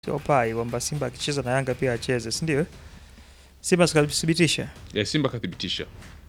sio pai kwamba Simba akicheza na Yanga pia acheze, si ndio? Simba sikathibitisha ya Simba kathibitisha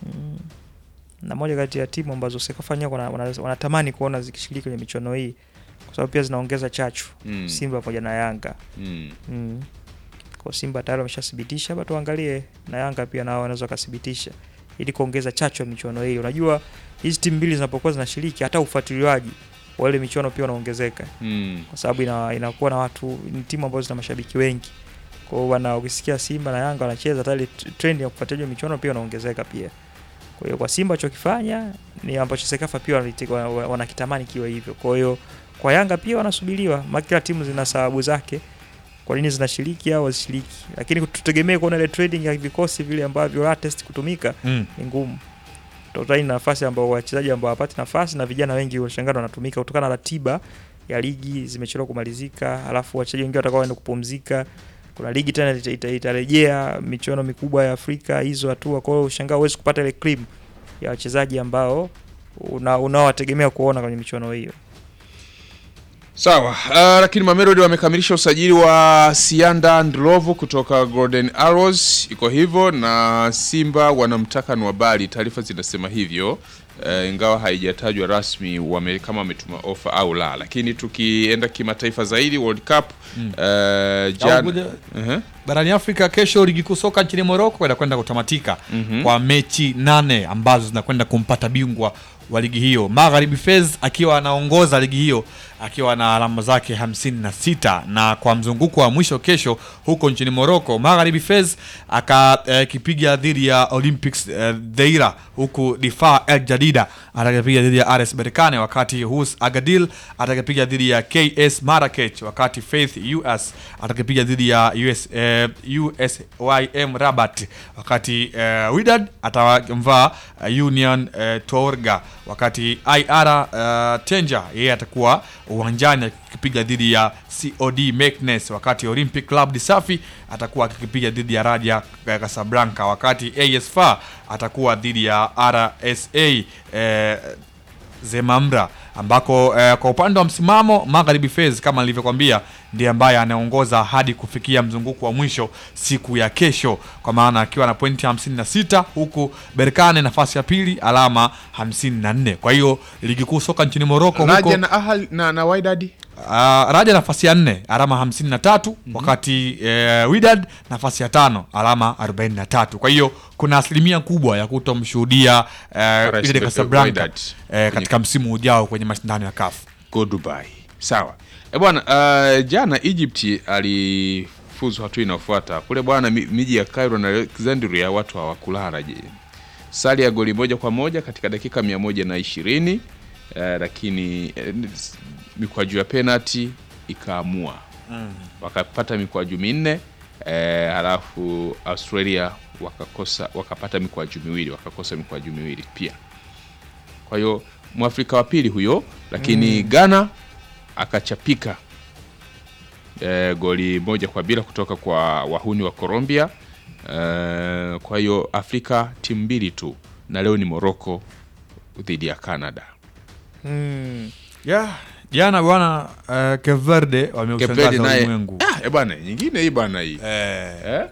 na moja kati ya timu ambazo Sekafanya wanatamani wana, wanatamani kuona zikishiriki kwenye michuano hii kwa sababu pia zinaongeza chachu Mm. Simba pamoja na Yanga mm. mm. Kwa Simba tayari wameshathibitisha, hapa tuangalie na Yanga pia nao wanaweza wakathibitisha ili kuongeza chachu ya michuano hii. Unajua hizi timu mbili zinapokuwa zinashiriki, hata ufuatiliaji wa ile michuano pia unaongezeka Mm. kwa sababu ina, inakuwa na watu, ni timu ambazo zina mashabiki wengi. Kwa hiyo wana ukisikia Simba na Yanga wanacheza, hata ile t- trend ya kufuatilia michuano pia unaongezeka pia. Kwa hiyo kwa Simba chokifanya ni ambacho Sekafa pia wanati- wa- wa- wanakitamani kiwe hivyo. Kwa hiyo kwa Yanga pia wanasubiriwa, maana kila timu zina sababu zake kwa nini zinashiriki au hazishiriki, lakini tutegemee kuona ile trading ya vikosi vile ambavyo latest kutumika Mm. ni ngumu. Totali na nafasi ambao wachezaji ambao hawapati nafasi na vijana wengi washangana wanatumika kutokana na ratiba ya ligi zimechelewa kumalizika, alafu wachezaji wengi watakao waenda kupumzika. Kuna ligi tena ita- ita- itarejea michuano mikubwa ya Afrika hizo hatua, kwa hiyo ushangaa huwezi kupata ile cream ya wachezaji ambao una- unaowategemea kuona kwenye michuano hiyo. Sawa, uh, lakini Mamelodi wamekamilisha usajili wa Sianda Ndlovu kutoka Golden Arrows, iko hivyo, na Simba wanamtaka Nwabali, taarifa zinasema hivyo uh, ingawa haijatajwa rasmi wame, kama wametuma ofa au la, lakini tukienda kimataifa zaidi World Cup mm. uh, Au jana kuja- uh-huh. barani Afrika kesho ligi kuu soka nchini Morocco inakwenda kutamatika Mhm. kwa mechi nane ambazo zinakwenda kumpata bingwa wa ligi hiyo. Magharibi Fez akiwa anaongoza ligi hiyo akiwa na alama zake 56 na kwa mzunguko wa mwisho kesho huko nchini Morocco, Magharibi Fez akakipiga dhidi ya Olympics eh, Deira, huku Difa El Jadida atakapiga dhidi ya RS Berkane, wakati Hus Agadil atakapiga dhidi ya KS Marrakech, wakati Faith US atakapiga dhidi ya US, eh, USYM Rabat, wakati eh, Wydad atamvaa eh, Union eh, Tourga, wakati IR eh, Tenja yeye atakuwa uwanjani akipiga dhidi ya COD Meknes, wakati Olympic Club de Safi atakuwa akipiga dhidi ya Raja eh, Casablanca, wakati AS FAR atakuwa dhidi ya RSA eh, Zemamra ambako eh, kwa upande wa msimamo Magharibi Fez kama nilivyokwambia ndiye ambaye anaongoza hadi kufikia mzunguko wa mwisho siku ya kesho, kwa maana akiwa na pointi 56 huku Berkane nafasi ya pili alama 54. Kwa hiyo ligi kuu soka nchini Morocco huko Raja na Ahal na, na Wydad Uh, Raja nafasi ya nne alama hamsini na tatu wakati eh, Wydad nafasi ya tano alama 43. Kwa hiyo kuna asilimia kubwa ya kutomshuhudia eh, RS Wydad Casablanca Wydad. eh, katika msimu ujao kwenye mashindano ya CAF. go Dubai. Sawa e bwana, uh, jana Egypt alifuzu hatua inayofuata kule bwana, mi- miji ya Cairo na Alexandria watu hawakulala. Je, sali ya goli moja kwa moja katika dakika mia moja na ishirini uh, lakini eh, mikwaju ya penalty ikaamua wakapata mikwaju minne eh, halafu Australia wakakosa wakapata mikwaju miwili wakakosa mikwaju miwili pia. Kwa hiyo mwafrika wa pili huyo, lakini Ghana akachapika eh, goli moja kwa bila kutoka kwa wahuni wa Colombia. Eh, kwa hiyo Afrika timu mbili tu, na leo ni Morocco dhidi ya Canada. Mm. Yeah, jana bwana uh, Cape Verde Cape Verde wameushangaza naye ulimwengu. ah, eh bwana, nyingine hii bwana hii Eh, eh?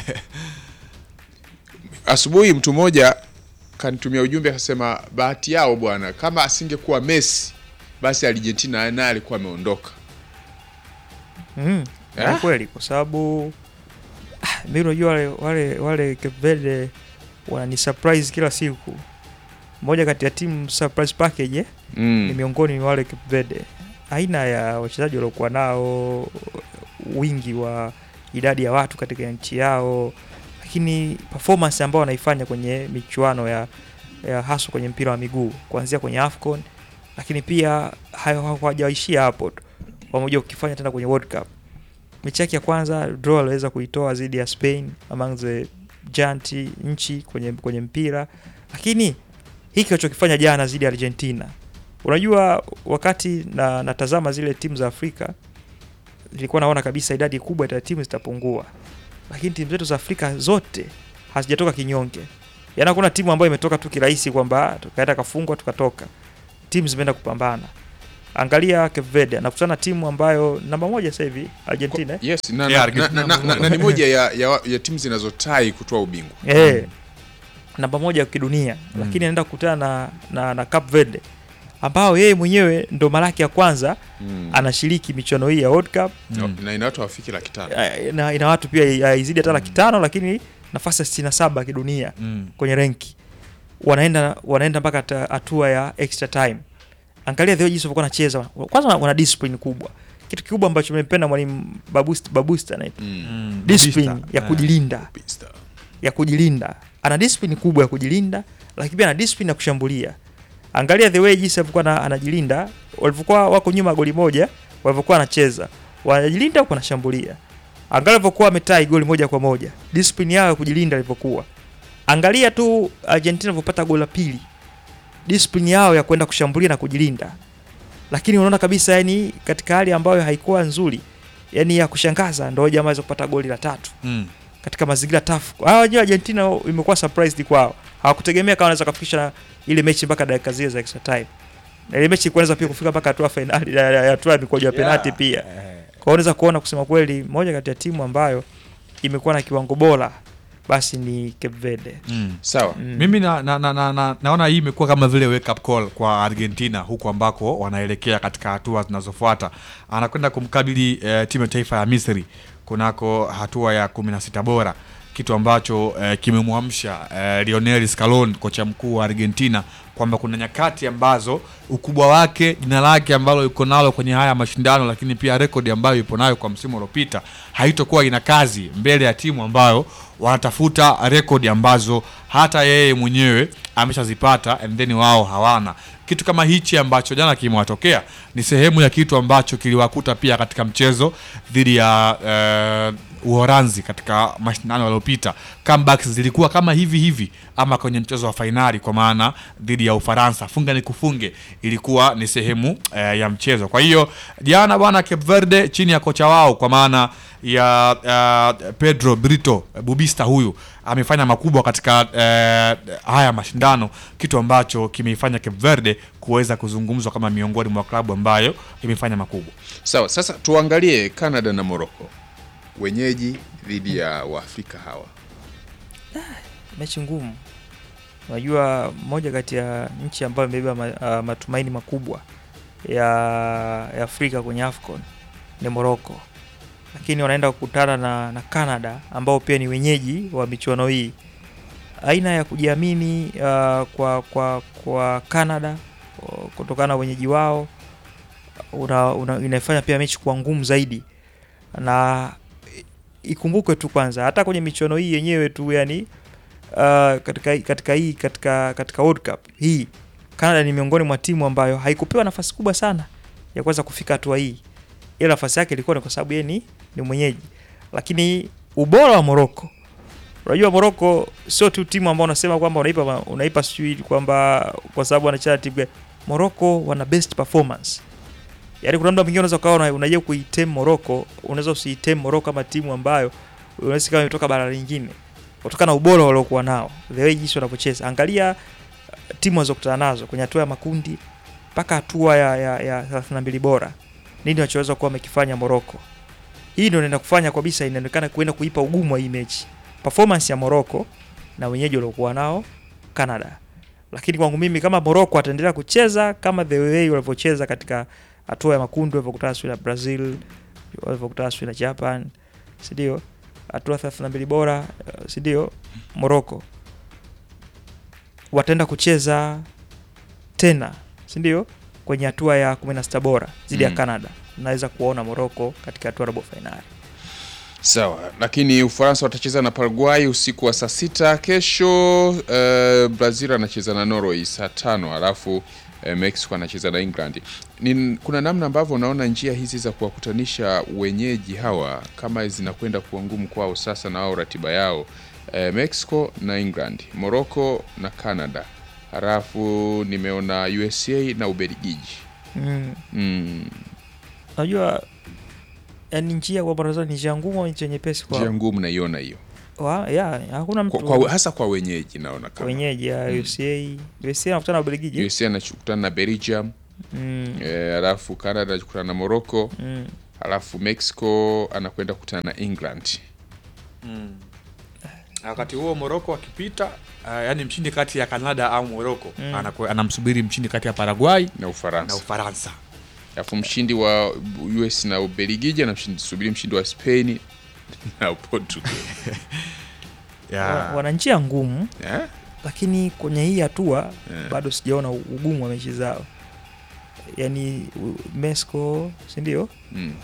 Asubuhi mtu mmoja kanitumia ujumbe akasema, bahati yao bwana, kama asingekuwa Messi basi Argentina naye alikuwa ameondoka. Mm. Eh? Ni kweli kwa sababu ah, mimi unajua wale wale wale Cape Verde wanani surprise kila siku. Moja kati ya timu surprise package eh? ni Mm. miongoni mwa wale Cape Verde. Aina ya wachezaji waliokuwa nao, wingi wa idadi ya watu katika nchi yao, lakini performance ambao wanaifanya kwenye michuano ya, ya haswa kwenye mpira wa miguu kuanzia kwenye AFCON, lakini pia hayo hawajaishia hapo tu, wamekuja kukifanya tena kwenye World Cup. Mechi yake ya kwanza draw aliweza kuitoa dhidi ya Spain among the giant nchi kwenye, kwenye mpira, lakini hiki walichokifanya jana dhidi ya Argentina Unajua, wakati na natazama zile timu za Afrika nilikuwa naona kabisa idadi kubwa ya timu zitapungua, lakini timu zetu za Afrika zote hazijatoka kinyonge. Yaani hakuna timu ambayo imetoka tu kirahisi kwamba tukaenda kafungwa tukatoka. Timu zimeenda kupambana. Angalia Cape Verde anakutana na timu ambayo namba moja sasa hivi Argentina. eh? Yes, na, Yeah, na, na, Argentina na, na, na, ni moja ya, ya, ya timu zinazotai kutoa ubingwa. Eh, namba moja kidunia lakini anaenda kukutana na, na, na Cape Verde ambao yeye mwenyewe ndo mara yake ya kwanza Mm. anashiriki michuano hii ya World Cup Mm. Na ina watu hawafiki laki tano. Eh, na ina watu pia haizidi hata laki tano lakini nafasi ya 67 kidunia Mm. kwenye renki wanaenda wanaenda mpaka hata hatua ya extra time. Angalia the way jinsi walikuwa wanacheza. Kwanza wana- wana discipline kubwa. Kitu kikubwa ambacho nimependa mwalimu Babusta Babusta na Mm. Mm. discipline Bista. ya Eh. kujilinda, Pista. ya kujilinda. Ana discipline kubwa ya kujilinda, lakini pia ana discipline ya kushambulia. Angalia the way jinsi alivyokuwa ana- anajilinda, walivyokuwa wako nyuma goli moja, walivyokuwa anacheza. Wanajilinda huko wanashambulia. Angalia alivyokuwa ametai goli moja kwa moja. Discipline yao ya kujilinda ilivyokuwa. Angalia tu Argentina walivyopata goli la pili. Discipline yao ya kwenda kushambulia na kujilinda. Lakini unaona kabisa yani katika hali ambayo haikuwa nzuri, yani ya kushangaza ndio jamaa waweza kupata goli la tatu Mm. katika mazingira tafu. Hawa wenyewe Argentina imekuwa surprised kwao. Hawakutegemea kama wanaweza kufikisha ile mechi mpaka dakika zile za extra time. Na ile mechi kuanza pia kufika mpaka hatua finali ya- ya hatua ya mikwaju ya penalti pia. Kwa hiyo unaweza kuona kusema kweli moja kati ya timu ambayo imekuwa na kiwango bora basi ni Cape Verde. Mm. Sawa. Mm. Mimi na, na, na, na, na, naona hii imekuwa kama vile wake up call kwa Argentina huku ambako wanaelekea katika hatua zinazofuata. Anakwenda kumkabili eh, timu ya taifa ya Misri kunako hatua ya 16 bora, kitu ambacho eh, kimemwamsha eh, Lionel Scaloni kocha mkuu wa Argentina kwamba kuna nyakati ambazo ukubwa wake, jina lake ambalo yuko nalo kwenye haya mashindano, lakini pia rekodi ambayo yupo nayo kwa msimu uliopita haitokuwa ina kazi mbele ya timu ambayo wanatafuta rekodi ambazo hata yeye mwenyewe ameshazipata and then wao hawana. Kitu kama hichi ambacho jana kimewatokea ni sehemu ya kitu ambacho kiliwakuta pia katika mchezo dhidi ya eh, Uholanzi katika mashindano yaliyopita. Comebacks zilikuwa kama hivi hivi, ama kwenye mchezo wa fainali kwa maana dhidi ya Ufaransa, funga ni kufunge, ilikuwa ni sehemu eh, ya mchezo. Kwa hiyo jana bwana, Cape Verde chini ya kocha wao kwa maana ya uh, Pedro Brito Bubista huyu amefanya makubwa katika eh, haya mashindano, kitu ambacho kimeifanya Cape Verde kuweza kuzungumzwa kama miongoni mwa klabu ambayo imefanya makubwa. Sawa, sasa tuangalie Canada na Morocco. Wenyeji dhidi ya Waafrika hawa. Mechi ngumu. Unajua moja kati ya nchi ambayo imebeba ma, ah, matumaini makubwa ya, ya Afrika kwenye AFCON ni Morocco. Lakini wanaenda kukutana na, na Canada ambao pia ni wenyeji wa michuano hii. Aina ya kujiamini ah, kwa kwa kwa Canada oh, kutokana na wenyeji wao una, una, inaifanya pia mechi kuwa ngumu zaidi na ikumbukwe tu kwanza hata kwenye michuano hii yenyewe tu yani uh, katika katika hii katika katika World Cup hii Canada ni miongoni mwa timu ambayo haikupewa nafasi kubwa sana ya kuweza kufika hatua hii, ila nafasi yake ilikuwa ni kwa sababu yeye ni, ni mwenyeji. Lakini ubora wa Morocco, unajua Morocco sio tu timu ambayo unasema kwamba unaipa unaipa sijui kwamba kwa sababu wanacheza timu gani. Morocco wana best performance Yaani kuna muda mwingine unaweza ukawa unajua kuitem Morocco, unaweza usiitem Morocco kama timu ambayo unaweza kama imetoka bara lingine kutokana na ubora waliokuwa nao, the way jinsi wanavyocheza. Angalia uh, timu walizokutana nazo kwenye hatua ya makundi mpaka hatua ya, ya, ya 32 bora, nini wanachoweza kuwa wamekifanya Morocco. Hii ndio inaenda kufanya kabisa, inaonekana kuenda kuipa ugumu wa hii mechi, performance ya Morocco na wenyeji waliokuwa nao Canada. Lakini kwangu mimi kama Morocco ataendelea kucheza kama the way walivyocheza katika hatua ya makundi walivyokutana sio na Brazil, walivyokutana sio na Japan, si ndio? Hatua 32 bora, uh, si ndio? Morocco wataenda kucheza tena, si ndio? Kwenye hatua ya 16 bora dhidi ya Mm. Canada. Naweza kuwaona Morocco katika hatua ya robo finali. Sawa, lakini Ufaransa watacheza na Paraguay usiku wa saa sita kesho. Uh, Brazil anacheza na Norway saa tano alafu uh, Mexico anacheza na England. Ni, kuna namna ambavyo unaona njia hizi za kuwakutanisha wenyeji hawa kama zinakwenda kuwa ngumu kwao sasa na wao ratiba yao uh, Mexico na England, Morocco na Canada, halafu nimeona USA na Ubelgiji. Mm. Mm, Unajua yani njia kwa Brazil ni njia ngumu au njia nyepesi njia kwa ngumu naiona hiyo wa, ya, hakuna mtu kwa, kwa, hasa kwa wenyeji naona kama wenyeji ya Mm. USA USA anakutana na Ubelgiji. USA anakutana na Belgium mm, eh, alafu Canada anakutana na Morocco mm. alafu Mexico anakwenda kukutana na England. wakati huo Morocco akipita uh, yani mshindi kati ya Canada au Morocco Mm. anaku- anamsubiri mshindi kati ya Paraguay na na Ufaransa. Ufaransa. Alafu mshindi wa US na Ubelgiji anamsubiri mshindi wa Spain na Portugal. Wa- Yeah. wana njia ngumu Eh? lakini kwenye hii hatua Eh. bado sijaona ugumu wa mechi zao yaani u- Mexico si ndio Mm.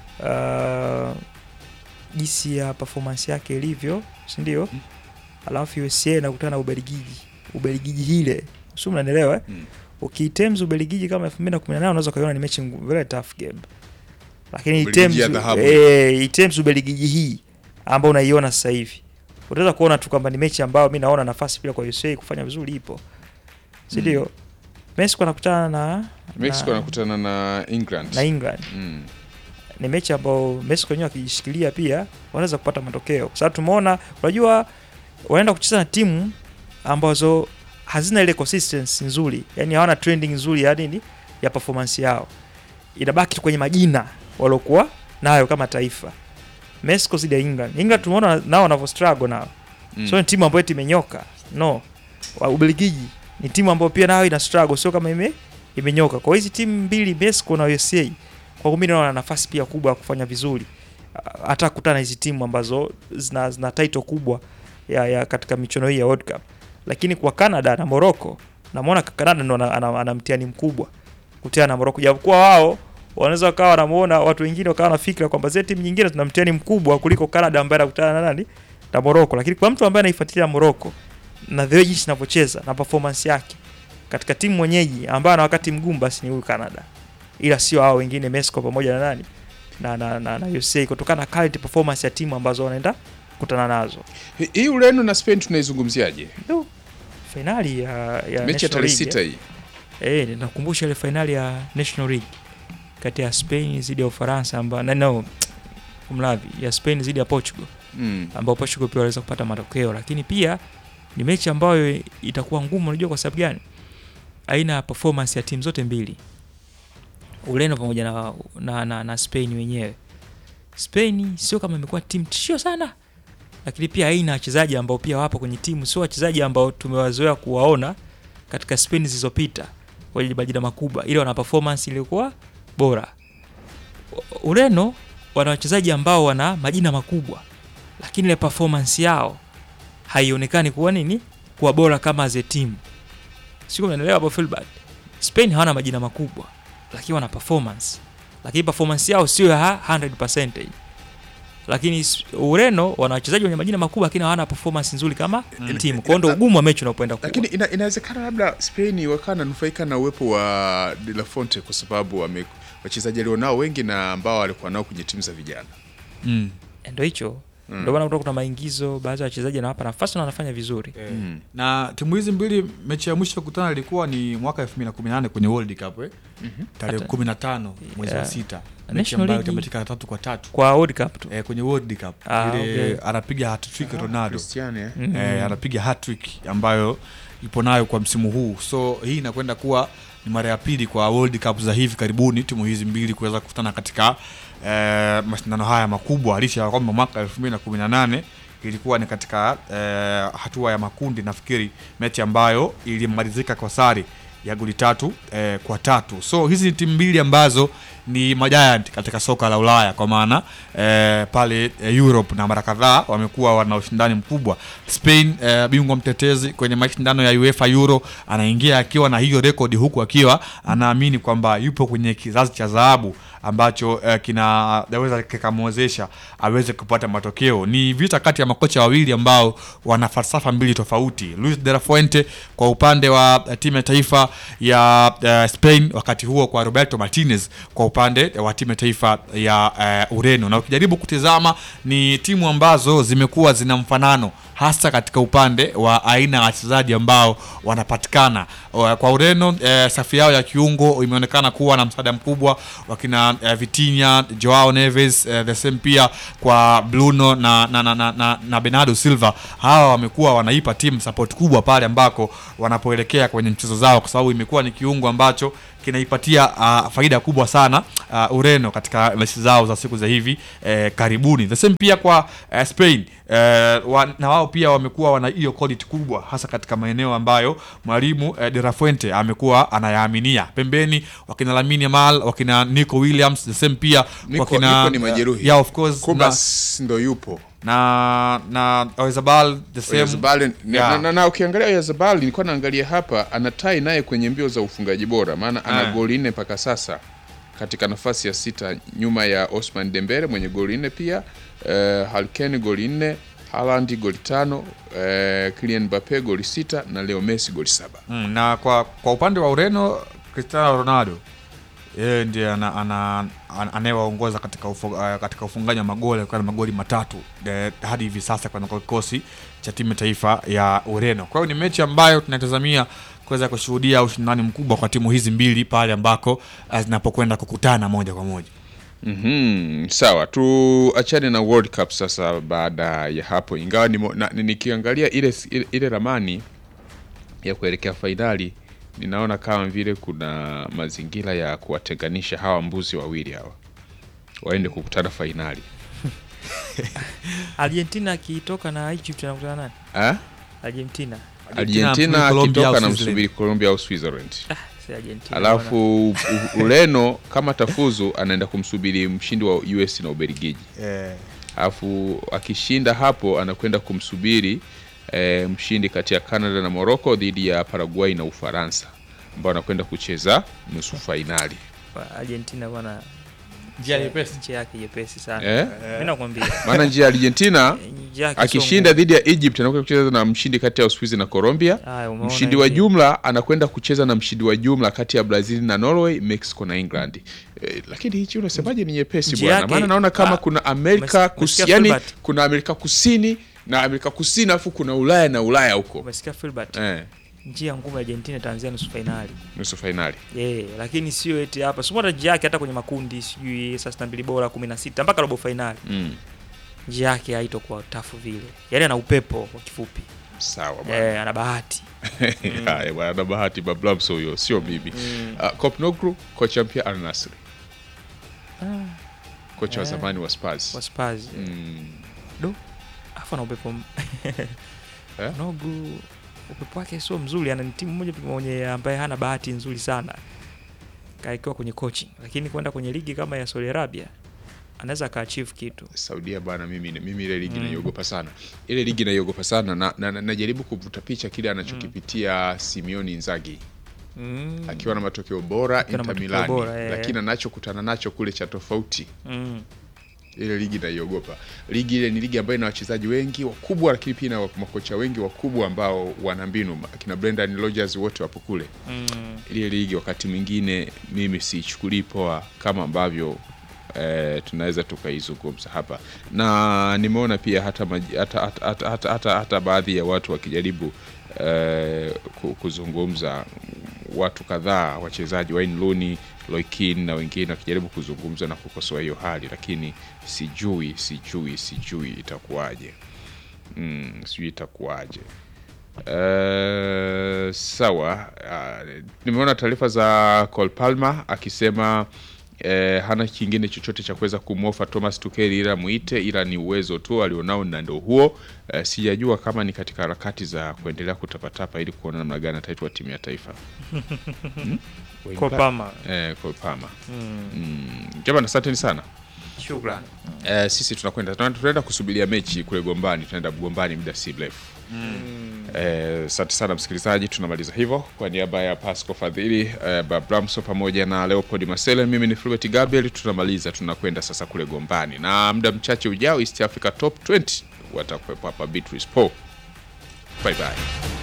uh, jinsi ya performance yake ilivyo si ndio Mm. alafu USA inakutana na Ubelgiji Ubelgiji hile sio mnanielewa eh? Mm. ukitems Ubelgiji kama 2018 unaweza ukaiona ni mechi ngu- very tough game lakini Ubelgiji ya items dhahabu. eh, items Ubelgiji hii ambayo unaiona sasa hivi utaweza kuona tu kwamba ni mechi ambayo mi naona nafasi pia kwa USA kufanya vizuri ipo si ndio Mexico anakutana na Mexico na, anakutana na England. na England Mm. ni mechi ambayo Mexico wenyewe wakijishikilia pia wanaweza kupata matokeo, kwa sababu tumeona, unajua wanaenda kucheza na timu ambazo hazina ile consistency nzuri, yani hawana trending nzuri ya nini ya performance yao, inabaki tu kwenye majina waliokuwa nayo kama taifa. Mexico zidi ya England, England tumeona nao wanavyo struggle nao Mm. sio ni timu ambayo eti imenyoka no. Wa- Ubelgiji ni timu ambayo pia nayo ina struggle, sio kama ime imenyoka. Kwa hizi timu mbili Mexico na USA, kwa mimi naona nafasi pia kubwa ya kufanya vizuri, Ah, hata kukutana na hizi timu ambazo zina, zina title kubwa ya, ya katika michuano hii ya World Cup. Lakini kwa Canada na Morocco, namuona Canada ndo ana, ana, ana mtihani mkubwa kutiana na Morocco, japokuwa wao wanaweza wakawa wanamuona watu wengine wakawa na fikra kwamba zile timu nyingine tuna mtihani mkubwa kuliko Canada ambaye anakutana na nani na Morocco, lakini kwa mtu ambaye anaifuatilia Morocco na the way jinsi inavyocheza na performance yake katika timu mwenyeji ambayo ana wakati mgumu, basi ni huyu Canada, ila sio hao wengine Mexico pamoja na nani na, na, na, na USA kutokana na current performance ya timu ambazo wanaenda kukutana nazo. Hi- Hii Ureno na Spain tunaizungumziaje? Ndio fainali ya, ya Mechi ya National tarehe League, sita hii. Eh, ninakumbusha ile fainali ya National League kati ya Spain dhidi ya Ufaransa ambayo na no kumlavi ya Spain dhidi ya Portugal Mm. ambao Portugal pia waliweza kupata matokeo, lakini pia ni mechi ambayo itakuwa ngumu. Unajua kwa sababu gani? Aina ya performance ya timu zote mbili, Ureno pamoja na, na, na, na Spain wenyewe. Spain sio kama imekuwa timu tishio sana, lakini pia aina ya wachezaji ambao pia wapo kwenye timu sio wachezaji ambao tumewazoea kuwaona katika Spain zilizopita wenye majina makubwa, ile wana performance iliyokuwa bora. U- Ureno wana wachezaji ambao wana majina makubwa lakini ile performance yao haionekani kuwa nini kuwa bora kama as a team. Sio, unaelewa hapo Filbert? Spain hawana majina makubwa lakini wana performance, lakini performance yao sio ya 100%. Lakini s- Ureno wana wachezaji wenye majina makubwa lakini hawana performance nzuri kama timu. Kwa hiyo ndio ugumu wa mechi unapoenda kuwa. Lakini ina, inawezekana labda Spain wakawa nanufaika na uwepo wa De La Fonte kwa sababu wame wachezaji alionao wengi na ambao walikuwa nao kwenye timu za vijana. Mm. ndio hicho Mm. ndio maana kutoka kuna maingizo, baadhi ya wachezaji anawapa nafasi na wanafanya vizuri. Mm. na timu hizi mbili mechi ya mwisho kukutana ilikuwa ni mwaka 2018 kwenye World Cup eh? tarehe Hata- 15 mwezi wa Yeah. sita mechi National ambayo League- itamatika tatu kwa tatu Kwa World Cup tu. eh, kwenye World Cup Ah, ile okay. anapiga hat-trick Ronaldo Cristiano eh? Mhm. eh, anapiga hat-trick ambayo ipo nayo kwa msimu huu so hii inakwenda kuwa ni mara ya pili kwa World Cup za hivi karibuni timu hizi mbili kuweza kukutana katika eh, mashindano haya makubwa licha ya kwamba mwaka 2018 ilikuwa ni katika eh, hatua ya makundi nafikiri mechi ambayo ilimalizika kwa sare ya goli tatu eh, kwa tatu so hizi ni timu mbili ambazo ni majiant katika soka la Ulaya kwa maana eh, pale eh, Europe na mara kadhaa wamekuwa wana ushindani mkubwa. Spain eh, bingwa mtetezi kwenye mashindano ya UEFA Euro anaingia akiwa na hiyo rekodi, huku akiwa anaamini kwamba yupo kwenye kizazi cha dhahabu ambacho eh, kinaweza kikamwezesha aweze kupata matokeo. Ni vita kati ya makocha wawili ambao wana falsafa mbili tofauti. Luis de la Fuente kwa upande wa eh, timu ya taifa ya eh, Spain, wakati huo kwa Roberto Martinez kwa upande wa timu ya taifa ya eh, Ureno. Na ukijaribu kutizama ni timu ambazo zimekuwa zina mfanano hasa katika upande wa aina ya wachezaji ambao wanapatikana O, kwa Ureno. Eh, safu yao ya kiungo imeonekana kuwa na msaada mkubwa wakina eh, Vitinha, Joao Neves eh, the same pia kwa Bruno na, na, na, na, na, na Bernardo Silva. Hawa wamekuwa wanaipa timu support kubwa pale ambako wanapoelekea kwenye mchezo zao, kwa sababu imekuwa ni kiungo ambacho kinaipatia uh, faida kubwa sana uh, Ureno katika mechi zao za siku za hivi eh, karibuni. The same pia kwa eh, Spain eh, wa, na wao pia wamekuwa wana hiyo quality kubwa hasa katika maeneo ambayo mwalimu eh, De La Fuente amekuwa anayaaminia. Pembeni wakina Lamine Yamal, wakina Nico Williams, the same pia Nico- wakina Nico ni majeruhi. yeah, of course na, Kubas ndo yupo na na Oyarzabal the same Oyarzabal na, Yeah. na, na, na ukiangalia Oyarzabal nilikuwa naangalia hapa anatai naye kwenye mbio za ufungaji bora maana ana Ah. goli nne mpaka sasa katika nafasi ya sita nyuma ya Osman Dembele mwenye goli nne pia uh, Halken goli nne Haaland goli tano uh, Kylian Mbappe goli sita na Leo Messi goli saba Mm, na kwa kwa upande wa Ureno Cristiano Ronaldo yeye ndiye ana, ana, ana, anayewaongoza katika, ufu, uh, katika ufungaji wa magoli akiwa na magoli matatu de, hadi hivi sasa kwa kwa kikosi cha timu ya taifa ya Ureno. Kwa hiyo ni mechi ambayo tunatazamia kuweza kushuhudia ushindani mkubwa kwa timu hizi mbili pale ambako uh, zinapokwenda kukutana moja kwa moja. Mhm, sawa tuachane na World Cup sasa baada ya hapo ingawa nimo- na- ni- nikiangalia ile, ile, ile ramani ya kuelekea fainali ninaona kama vile kuna mazingira ya kuwatenganisha hawa mbuzi wawili hawa waende kukutana fainali Argentina akitoka na Egypt anakutana nani? eh? Argentina. Argentina Colombia au akitoka na Switzerland. msubiri Colombia au Switzerland Ah, si Argentina. alafu U- Ureno kama tafuzu anaenda kumsubiri mshindi wa US na Ubelgiji Eh, alafu akishinda hapo anakwenda kumsubiri e, mshindi kati ya Canada na Morocco dhidi ya Paraguay na Ufaransa ambao anakwenda kucheza nusu fainali. Bwana, Argentina bwana njia nyepesi. nchi yake nyepesi sana. Eh? Mimi nakwambia. Maana njia ya Argentina nchi yake sio akishinda dhidi ya Egypt anakwenda kucheza na mshindi kati ya Uswizi na Colombia. Haya, umeona Mshindi wa hivi. jumla anakwenda kucheza na mshindi wa jumla kati ya Brazil na Norway, Mexico na England. E, lakini hichi unasemaje ni nyepesi Nchi bwana? yake- Maana naona kama ah, kuna Amerika umesikia kusi, yani Filbert? kuna Amerika Kusini na Amerika Kusini alafu kuna Ulaya na Ulaya huko. Umesikia Filbert? Eh, Njia ngumu ya Argentina itaanzia nusu fainali. nusu fainali. Eh, lakini sio eti hapa. Sio hata njia yake hata kwenye makundi sijui saa 62 bora 16 mpaka robo fainali. Mm. Njia yake haitokuwa tafu vile. Yaani ana upepo kwa kifupi. Sawa bwana. Eh, ana bahati. Haya bwana, na bahati Bablamso huyo, sio mimi. Mm. Uh, Kopnoglu kocha mpya Al Nassr, Ah, kocha wa Eh. zamani wa Spurs. kwa Spurs. Mm. Afa na upepo m- Eh? Nogu upepo wake sio mzuri, ana ni timu moja tu mwenye ambaye hana bahati nzuri sana kaikiwa kwenye coaching, lakini kwenda kwenye ligi kama ya Saudi Arabia anaweza akaachieve kitu. Saudia bana, mimi mimi ile ligi Mm. naiogopa sana, ile ligi naiogopa sana na, na, na, najaribu kuvuta picha kile anachokipitia Simeone Inzaghi Mm. akiwa na matokeo bora Akiwa na Inter matokeo Milani, bora, eh. lakini anachokutana nacho kule cha tofauti Mm. ile ligi naiogopa. Ligi ile ni ligi ambayo ina wachezaji wengi wakubwa, lakini pia ina makocha wengi wakubwa ambao wana mbinu. Akina Brendan Rodgers wote wapo kule. Mm. Ile ligi wakati mwingine mimi siichukulii poa kama ambavyo eh, tunaweza tukaizungumza hapa, na nimeona pia hata, maji- hata, hata, hata, hata, hata, hata baadhi ya watu wakijaribu eh, ku- kuzungumza watu kadhaa wachezaji Wayne Rooney, Roy Keane na wengine wakijaribu kuzungumza na kukosoa hiyo hali, lakini sijui sijui sijui itakuwaje. Mm, sijui itakuwaje. Uh, sawa. Uh, nimeona taarifa za Cole Palmer akisema eh, hana kingine chochote cha kuweza kumwofa Thomas Tuchel ila muite, ila ni uwezo tu alionao na ndio huo. Eh, sijajua kama ni katika harakati za kuendelea kutapatapa ili kuona namna gani ataitwa timu ya taifa hmm? Kwa Palmer. Eh, Cole Palmer. Mm. Mm, jamani asanteni sana. Shukrani. Eh, sisi tunakwenda tuna- tunaenda kusubiria mechi kule Gombani, tunaenda Gombani muda si mrefu. Eh, Asante sana msikilizaji, tunamaliza hivyo kwa niaba ya Pasco Fadhili eh, Babramso pamoja na Leopold Masele, mimi ni Fulbert Gabriel. Tunamaliza, tunakwenda sasa kule Gombani na muda mchache ujao East Africa Top 20 watakuwepo hapa Beatrice Paul. Bye bye.